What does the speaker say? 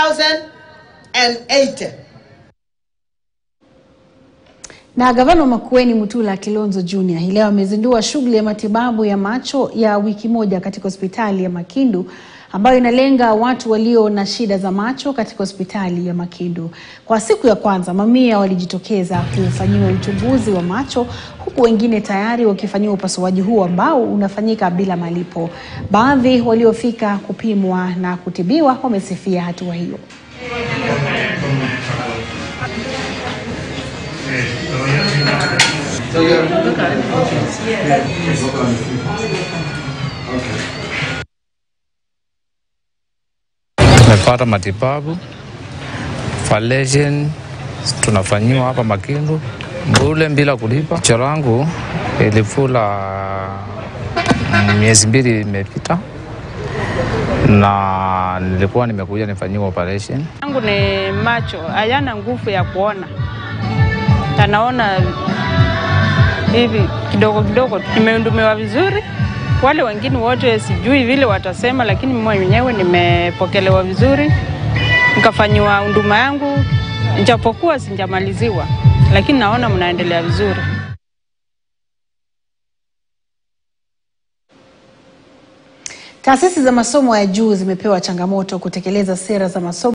2080. Na gavana wa Makueni Mutula Kilonzo Junior hii leo amezindua shughuli ya matibabu ya macho ya wiki moja katika hospitali ya Makindu ambayo inalenga watu walio na shida za macho katika hospitali ya Makindu. Kwa siku ya kwanza, mamia walijitokeza kufanyiwa uchunguzi wa macho huku wengine tayari wakifanyiwa upasuaji huu ambao unafanyika bila malipo. Baadhi waliofika kupimwa na kutibiwa wamesifia hatua hiyo. Tumepata matibabu falation tunafanyiwa hapa Makindu bure bila kulipa. Jicho langu ilifula miezi mbili imepita, na nilikuwa nimekuja nifanyiwa operation. yangu ni macho hayana nguvu ya kuona, anaona hivi kidogo kidogo. Nimehudumiwa vizuri, wale wengine wote sijui vile watasema, lakini mimi mwenyewe nimepokelewa vizuri, nikafanyiwa huduma yangu, japokuwa sijamaliziwa, lakini naona mnaendelea vizuri. Taasisi za masomo ya juu zimepewa changamoto kutekeleza sera za masomo